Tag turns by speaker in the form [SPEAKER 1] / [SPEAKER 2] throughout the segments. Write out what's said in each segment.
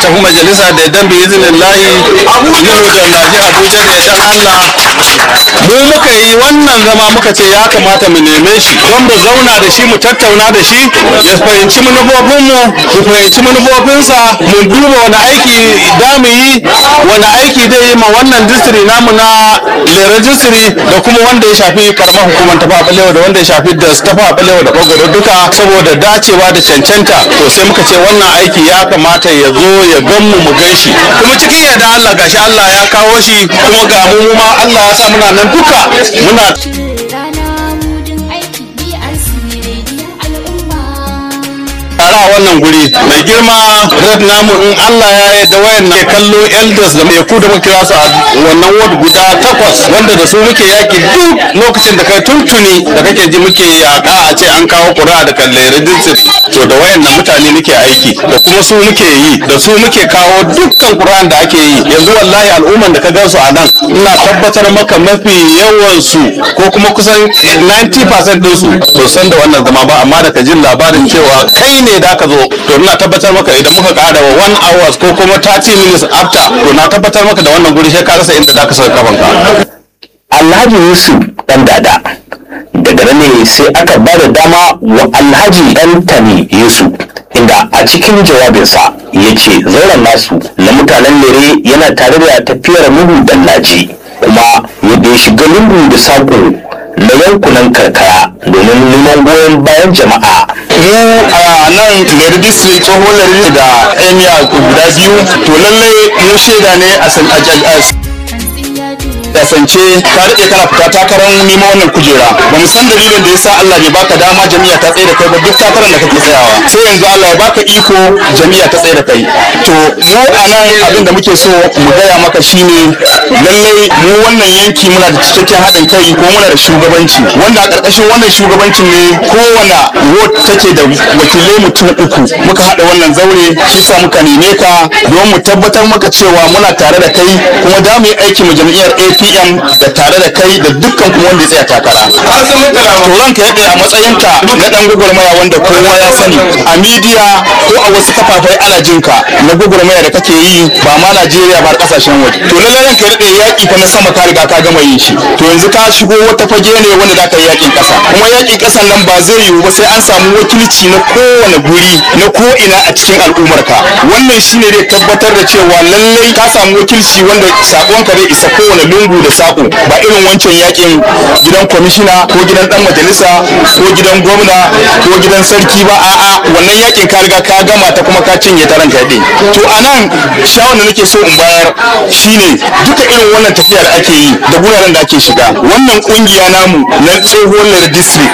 [SPEAKER 1] tafi majalisa da dan bi izinin lahi nuhu da naji abuja da dan allah mu muka yi wannan zama muka ce ya kamata mu neme shi don mu zauna da shi mu tattauna da shi ya fahimci manufofinmu mu fahimci manufofinsa mu duba wani aiki da mu yi wani aiki zai yi ma wannan distri namu na lera distri da kuma wanda ya shafi karamar hukumar tafa balewa da wanda ya shafi da tafa balewa da bagwaro duka saboda dacewa da cancanta to sai muka ce wannan aiki ya kamata ya zo ya gan mu mu gan shi kuma cikin yadda Allah gashi Allah ya kawo shi kuma ga mu ma Allah ya sa muna nan duka muna
[SPEAKER 2] Rana mudin aiki BRC rediyon al'umma.
[SPEAKER 1] tare a wannan guri mai girma red namu in Allah ya yarda wayan na kallo elders da mai ku da muke kira su a wannan ward guda takwas wanda da su muke yaki duk lokacin da kai tuntuni da kake ji muke yaka a ce an kawo ƙuri'a da kalle registry to da wayan nan mutane muke aiki da kuma su muke yi da su muke kawo dukkan ƙuri'an da ake yi yanzu wallahi al'umman da ka gan su a nan ina tabbatar maka mafi yawan su ko kuma kusan 90% din su to san da wannan zama ba amma da ka jin labarin cewa kai ne da ka zo to ina tabbatar maka idan muka ƙara wa 1 hours ko kuma 30 minutes after to na tabbatar maka da wannan guri sai ka rasa inda da ka saka kafanka
[SPEAKER 3] Alhaji Yusuf ɗan dada daga nan ne sai aka ba da dama wa Alhaji Ɗantani Yusuf inda a cikin jawabinsa ya ce zauren nasu na mutanen lere yana tare da tafiyar lungu da laji kuma yadda ya shiga lungu da saƙo na yankunan karkara domin neman goyon bayan jama'a
[SPEAKER 1] mu a nan lere district tsohon lere da emir guda biyu to lallai mu shaida ne a san- a- a-
[SPEAKER 2] Hantsi ya duba.
[SPEAKER 1] kasance ka daɗe kana fita takarar neman wannan kujera ba mu san dalilin da ya sa Allah bai baka dama jami'a ta tsaye da kai ba duk takarar da kake tsayawa sai yanzu Allah ya baka iko jami'a ta tsaye da kai to mu a nan abin da muke so mu gaya maka shine lallai mu wannan yanki muna da cikakken haɗin kai ko muna da shugabanci wanda a ƙarƙashin wannan shugabancin ne kowane ward take da wakilai mutum uku muka haɗa wannan zaure shi sa muka neme ka don mu tabbatar maka cewa muna tare da kai kuma da mu yi aiki mu jam'iyyar APM da tare da kai da dukkan kuma wanda ya tsaya takara. To ranka ya a matsayinka na ɗan gwagwarmaya wanda kowa ya sani a midiya ko a wasu kafafai ana jinka na gwagwarmaya da kake yi ba ma Najeriya ba har ƙasashen waje. To lallai ranka ya daɗe yaƙi fa na sama ka riga ka gama yin shi. To yanzu ka shigo wata fage ne wanda za ka yi yaƙin ƙasa. Kuma yaƙin ƙasan nan ba zai yiwu ba sai an samu wakilci na kowane guri na ko ina a cikin al'ummarka. Wannan shine zai tabbatar da cewa lallai ka samu wakilci wanda saƙonka zai isa kowane lungu da saƙo ba irin wancan yaƙin gidan kwamishina ko gidan ɗan majalisa ko gidan gwamna ko gidan sarki ba a'a wannan yaƙin ka riga ka gama ta kuma ka cinye ta ranka ɗin. To a nan shawar da nake so in bayar shine duka irin wannan tafiya da ake yi da guraren da ake shiga wannan ƙungiya namu na tsohuwar Lere district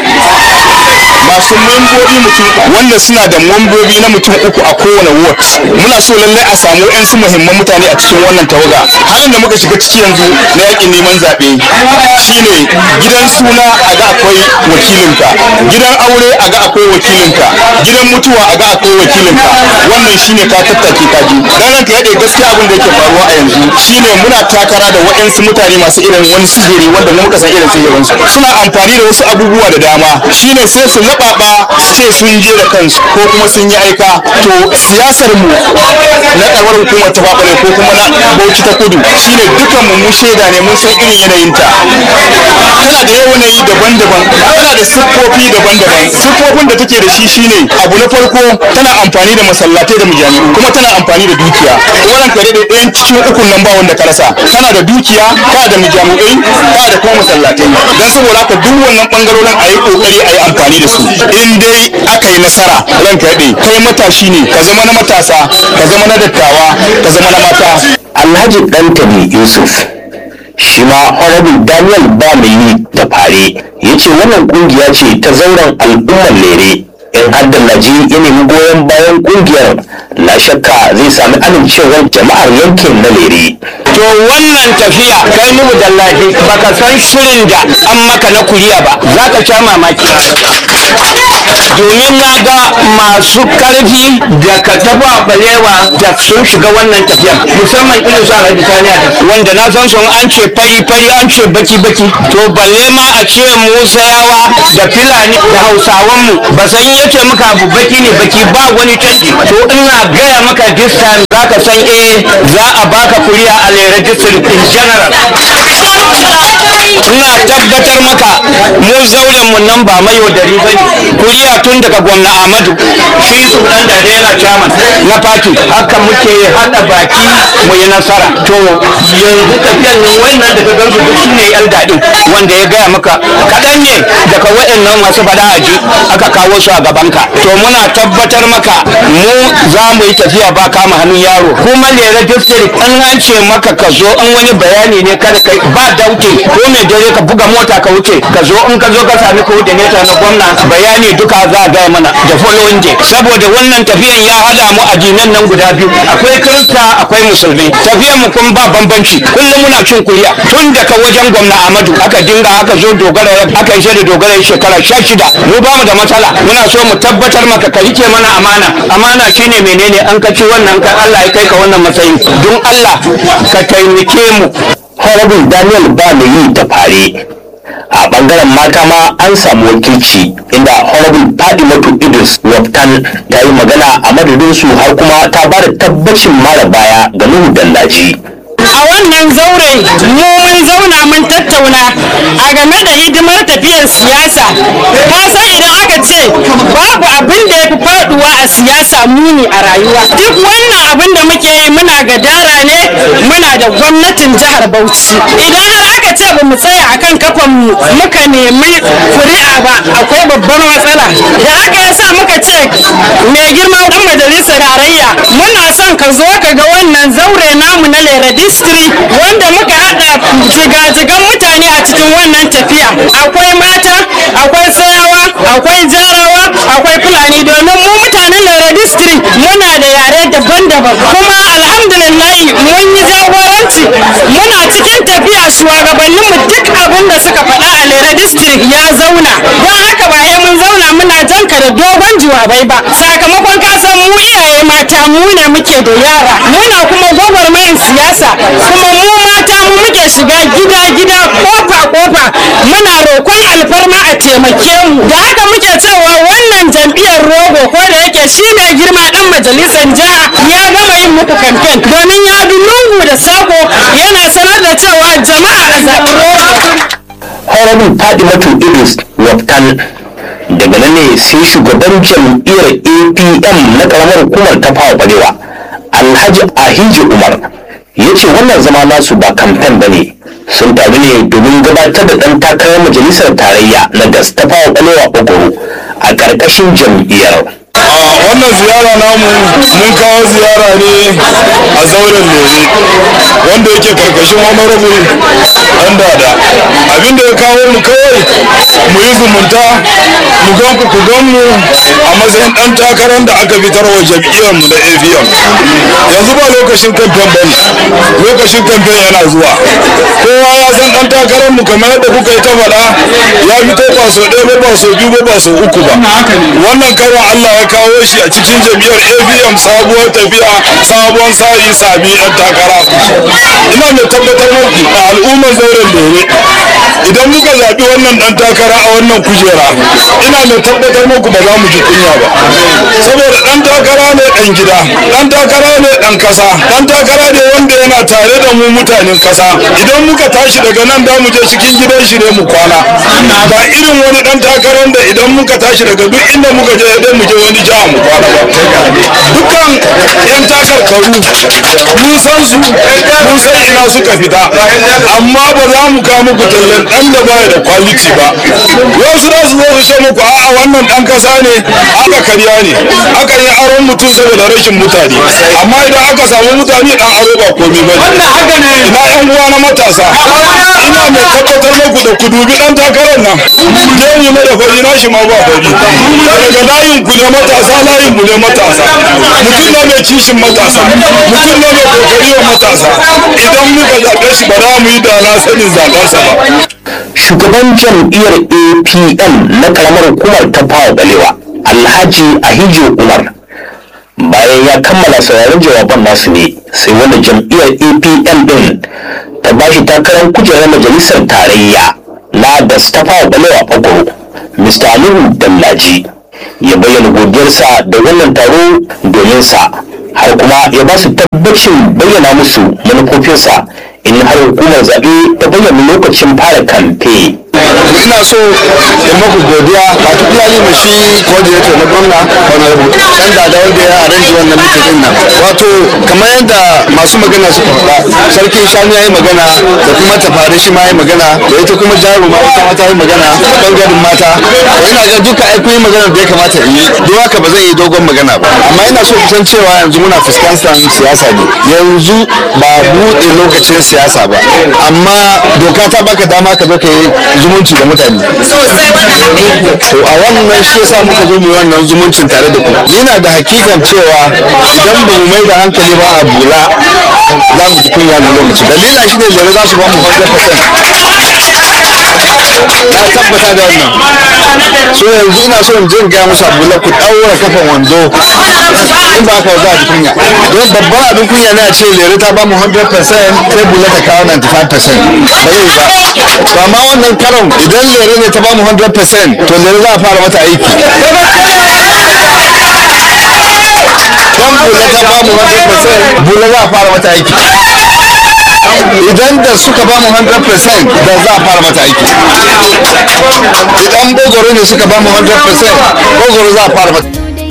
[SPEAKER 1] masu membobi mutum wanda suna da membobi na mutum uku a kowane ward muna so lallai a samu yan su muhimman mutane a cikin wannan tawaga halin da muka shiga ciki yanzu na yakin neman zaɓe shine gidan suna a ga akwai wakilinka gidan aure a ga akwai wakilinka gidan mutuwa a ga akwai wakilinka wannan shine ka tattake ka ji dan ranka yaɗe gaskiya abin da yake faruwa a yanzu shine muna takara da waɗansu mutane masu irin wani sihiri wanda mu muka san irin sihirin su suna amfani da wasu abubuwa da dama shine sai su laɓaɓa su ce sun je da kansu ko kuma sun yi aika to siyasar mu na karamar hukumar ta babale ko kuma na bauchi ta kudu shine dukan mu mu shaida ne mun san irin yanayin ta tana da yanayi daban-daban tana da siffofi daban-daban siffofin da take da shi shine abu na farko tana amfani da masallatai da mujami'u kuma tana amfani da dukiya wannan kare da ɗayan cikin ukun nan ba wanda ka rasa kana da dukiya kana da mujami'ai kana da kuma masallatai dan saboda haka duk wannan bangarorin a yi kokari a yi amfani da su in dai aka yi nasara ranka yaɗe kai matashi ne ka zama na matasa ka zama na dattawa ka zama na mata
[SPEAKER 3] Alhaji Ɗantani Yusuf shi ma Honorable Daniel ba mai yi da fare ya ce wannan kungiya ce ta zauren al'ummar lere in har da Naji ya nemi goyon bayan kungiyar na shakka zai sami amincewar jama'ar yankin na lere.
[SPEAKER 4] to wannan tafiya kai mu dallahi baka san shirin da an maka na kuriya ba za ka sha mamaki domin na ga masu karfi da ka taba balewa da sun shiga wannan tafiya musamman irin su alhaji saniya wanda na san sun an ce fari fari an ce baki baki to balle ma a ce musayawa da filani da hausawan mu ba san yace maka abu baki ne baki ba wani canji to ina gaya maka this time za ka san eh za a baka kuri'a a lera district in general ina tabbatar maka mu zauren mu nan ba mai wadari ba ne kuri'a tun daga gwamna ahmadu shi su dan da yana chairman na party haka muke hada baki mu yi nasara to yanzu tafiyan nan wannan daga gansu duk su ne yan daɗin wanda ya gaya maka kaɗan ne daga waɗannan masu faɗa aji aka kawo su a gabanka to muna tabbatar maka mu za mu yi tafiya ba kama hannun yaro kuma lera district an an ce maka ka zo an wani bayani ne kada kai ba dauke ko mai dare ka buga mota ka wuce ka zo in ka zo ka sami coordinator na gwamna bayani duka za a gaya mana da following day saboda wannan tafiyan ya hada mu addinan nan guda biyu akwai kirista akwai musulmi tafiyan mu kun ba bambanci kullum muna cin kuriya tun daga wajen gwamna Ahmadu aka dinga aka zo dogara aka yi da dogara shekara sha shida mu ba mu da matsala muna so mu tabbatar maka ka rike mana amana amana shine menene an ka ci wannan kan Allah ya kai ka wannan matsayin don Allah ka taimake mu
[SPEAKER 3] Honorable Daniel ba mai yi da fare a bangaren mata ma an samu wakilci inda Honorable Fadimatu Idris Waftan ta yi magana a madadin su har kuma ta ba da tabbacin mara baya ga Nuhu Dallaji.
[SPEAKER 5] a wannan zaure mu mun zauna mun tattauna a game da hidimar tafiyar siyasa ka san idan aka ce babu abin da ya fi faduwa a siyasa muni a rayuwa duk wannan abin da muke yi muna gadara ne muna da gwamnatin jihar bauchi idan har aka ce ba mu tsaya akan kafan mu muka nemi kuri'a ba akwai babbar matsala da haka yasa muka ce mai girma dan majalisar tarayya muna son ka zo ka ga wannan zaure namu na lera district wanda muka hada jigajigan mutane a cikin wannan tafiya akwai mata akwai tsayawa akwai jarawa akwai fulani domin mu mutanen lera district muna da yare daban-daban kuma alhamdulillah mun yi jagoranci muna cikin tafiya shugabanninmu duk abin da suka faɗa a lera district ya zauna don haka ba sai mun zauna muna janka da dogon jawabai ba sakamakon kasan mu iyaye mata mu ne muke da yara muna kuma gwagwarmayin siyasa kuma mu mata mu muke shiga gida gida kofa kofa muna roƙon alfarma a taimake mu da haka muke cewa wannan jam'iyyar rogo ko da yake shi mai girma dan majalisar jiha ya gama yin muku kamfen domin ya bi lungu da sako yana sanar da cewa jama'a a zaɓi rogo
[SPEAKER 3] Honorable Fadimatu Idris Waftan daga nan ne sai shugaban jam'iyyar APM na karamar hukumar ta fawa balewa Alhaji Ahiji Umar ya ce wannan zama nasu ba kamfen ba ne sun taru ne domin gabatar da ɗan takarar majalisar tarayya na gas ta fawa balewa ogoro a ƙarƙashin jam'iyyar.
[SPEAKER 1] a wannan ziyara namu mun kawo ziyara ne a zauren lere wanda yake karkashin honorable dan dada abinda ya kawo mu kawai mu yi zumunta mu gan ku ku gan mu a matsayin dan takarar da aka fitar wa jam'iyyar mu na AVM yanzu ba lokacin kamfen bane lokacin kamfen yana zuwa kowa ya san dan takarar mu kamar yadda kuka yi ta faɗa ya fito ba so ɗaya ba ba so biyu ba ba so uku ba wannan karon Allah ya kawo shi a cikin jam'iyyar AVM sabuwar tafiya sabon sa'i sabi ɗan takara ina mai tabbatar muku a al'ummar zauren lere idan muka zaɓi wannan ɗan takara a wannan kujera ina mai tabbatar muku ba za mu ji kunya ba saboda ɗan takara ne ɗan gida ɗan takara ne ɗan kasa ɗan takara ne wanda yana tare da mu mutanen kasa idan muka tashi daga nan da mu je cikin gidan shi ne mu kwana ba irin wani ɗan takarar da idan muka tashi daga duk inda muka je idan mu je wani jiha mu kwana ba dukkan yan takarkaru mun san su mun san ina suka fita amma ba za mu kawo muku tallan ɗan da baya da kwaliti ba wasu za su zo su ce muku a'a wannan ɗan kasa ne aka karya ne aka yi aron mutum saboda rashin mutane amma idan aka samu mutane ɗan aro ba komai ba ne ina yan uwa na matasa ina mai tabbatar muku da ku dubi ɗan takarar nan gemu na da fari na shi ma ba fari daga layin ku ne matasa layin mu ne matasa mutum na mai kishin matasa mutum na mai kokari wa matasa idan muka zaɓe shi ba za mu yi da na sanin zaɓensa ba
[SPEAKER 3] shugaban jam'iyyar apm na karamar hukumar ta fawa balewa alhaji ahijo umar bayan ya kammala sauraron jawaban nasu ne sai wanda jam'iyyar apm din ta ba shi takarar kujerar majalisar tarayya na da ta fawa balewa ogoro mr aliyu dallaji ya bayyana godiyarsa da wannan taro domin sa har kuma ya ba su tabbacin bayyana musu manufofinsa in har hukumar zaɓe ta bayyana lokacin fara kamfe.
[SPEAKER 1] ina so in maku godiya particularly ma shi coordinator na gwamna honorable dan dada wanda ya arrange wannan meeting din nan wato kamar yadda masu magana suka faɗa sarkin shanu ya yi magana da kuma tafari shi ma ya yi magana da ita kuma jaruma ita ma ta yi magana bangaren mata to ina ga duka ai kun yi magana da ya kamata in yi don haka ba zai yi dogon magana ba amma ina so ku san cewa yanzu muna fuskantar siyasa ne yanzu ba buɗe lokacin siyasa ba amma doka ta baka dama ka zo ka yi zumunci da mutane to a wannan shi yasa muka zo mu yi wannan zumuncin tare da ku ni na da hakikan cewa idan ba mu mai da hankali ba a bula za mu ji kunya na lokaci dalila shi ne lere za su ba mu 100% na tabbata da wannan so yanzu ina so in je in gaya musu abula ku ɗaura kafan wando in ba ka za a ji kunya don babban abin kunya ne a ce lere ta ba mu 100% sai bula ta kawo 95% ba zai ba to amma wannan karon idan lere ne ta ba mu 100% to lere za a fara mata aiki don bula ta ba mu 100% bula za a fara mata aiki idan da suka ba mu 100% da za a fara mata aiki idan bogoro ne suka ba mu 100% bogoro za a fara mata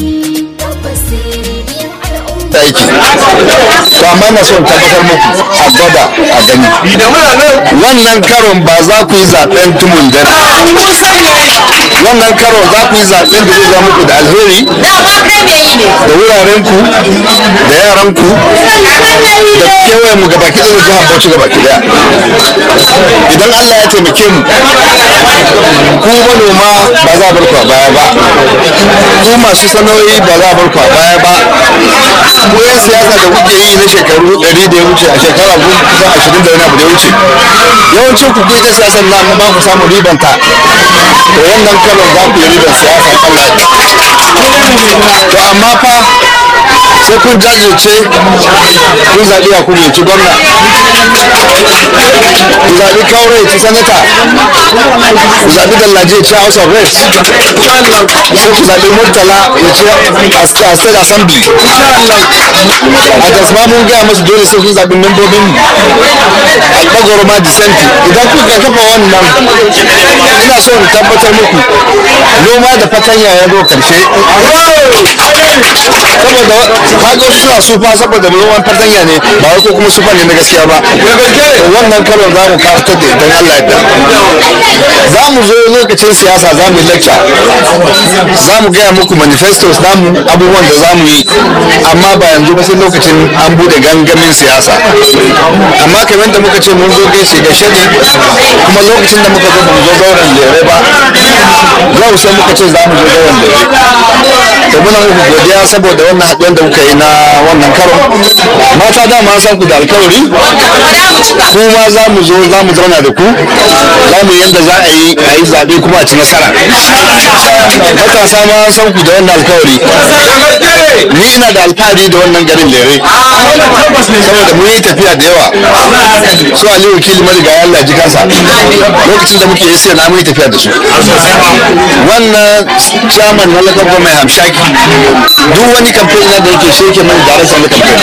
[SPEAKER 1] aiki to amma na son tabbatar muku a gwada a gani wannan karon ba za ku yi zaben tumun dare wannan karon za ku yi zaben da zai zama muku da alheri da wurarenku da yaranku da kewayen mu gabaki ɗaya da jihar Bauchi gabaki ɗaya idan Allah ya taimake mu ku manoma ba za a bar ku a baya ba ku masu sana'o'i ba za a bar ku a baya ba ku yan siyasa da kuke yi na shekaru ɗari da ya wuce a shekara kusan ashirin da wani abu da ya wuce yawancin ku kuka siyasar na amma ba ku samu ribanta to wannan karon za ku yi ribar siyasa Allah to amma fa sai kun jajirce kun zaɓi a kuma ci gwamna ku zaɓi kaurai ci sanata ku zaɓi dallaje ci house of reps sai ku zaɓi murtala ya ci a state assembly a tasma mun gaya masu dole sai kun zaɓi membobin albagoro ma disenti idan kuka kafa wannan ina so in tabbatar muku noma da fatanya ya zo karshe saboda kaga suna sufa saboda noman fatanya ne ba wai ko kuma sufa ne na gaskiya ba wannan karon za mu kawo da idan Allah ya za mu zo lokacin siyasa za mu yi lecture za mu gaya muku manifestos namu abubuwan da za mu yi amma ba yanzu ba sai lokacin an bude gangamin siyasa amma kamar da muka ce mun zo gaishe gaishe ne kuma lokacin da muka zo ba mu zo zauren lere ba yau sai muka ce za mu zo zauren lere to muna muku godiya saboda wannan haɗuwar da kuka yi na wannan karon mata dama an san ku da alkawari kuma za mu zo za mu zauna da ku za mu yanda za a yi a yi zaɓe kuma a ci nasara matasa ma an san ku da wannan alkawari ni ina da alfahari da wannan garin lere saboda mun yi tafiya da yawa su ali wakili mariga ya Allah ji kansa lokacin da muke yi sai na mun yi tafiya da su wannan chairman na lakabba mai hamshaki duk wani kamfen na da yake sheke mai darakta na kamfen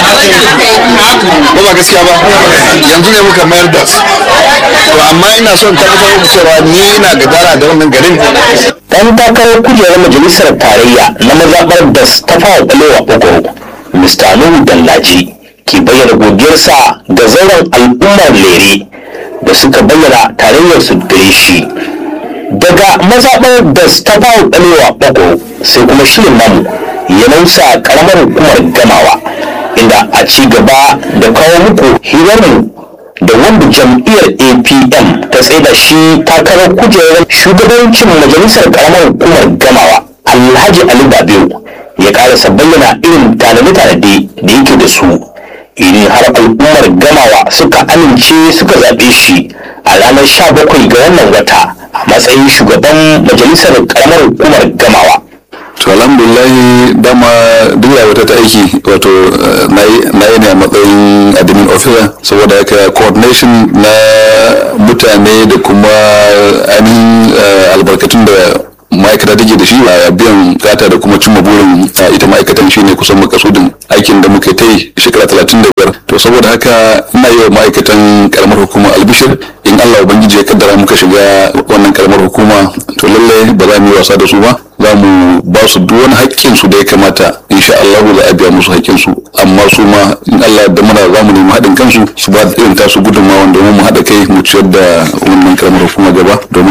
[SPEAKER 1] ko ba gaskiya ba yanzu ne muka mayar da su to amma ina son tabbatar muku cewa ni ina gadara da wannan garin
[SPEAKER 3] dan takarar kujerar majalisar tarayya na mazaɓar da ta fara ɓalewa ɓagoro mr nuhu dallaji ke bayyana godiyarsa ga zauren al'ummar lere da suka bayyana tarayyarsu gare shi daga mazaɓar da ta fara ɓalewa ɓagoro sai kuma shirin namu ya nausa ƙaramar hukumar gamawa inda a ci gaba da kawo muku hirarmu da wanda jam'iyyar apm ta tsaida shi takarar kujerar shugabancin majalisar karamar hukumar gamawa alhaji ali babiu ya karasa bayyana irin tanade-tanade da yake da su idan har al'ummar gamawa suka amince suka zaɓe shi a ranar 17 ga wannan wata a matsayin shugaban majalisar karamar hukumar gamawa
[SPEAKER 6] to alhamdulillahi dama duk wata ta aiki wato na yi ne a matsayin admin officer saboda haka coordination na mutane da kuma ainihin albarkatun da ma'aikata take da shi a biyan gata da kuma cimma burin a ita ma'aikatan shine kusan makasudin aikin da muka ta yi shekara talatin da biyar to saboda haka ina yi wa ma'aikatan karamar hukuma albishir in Allah ubangiji ya kaddara muka shiga wannan karamar hukuma to lallai ba za mu yi wasa da su ba za mu ba su duk wani haƙƙin su da ya kamata insha Allah za a biya musu haƙƙin su amma su ma in Allah da muna za mu nemi haɗin kansu su ba da irin tasu gudunmawa domin mu haɗa kai mu ciyar da wannan karamar hukuma gaba domin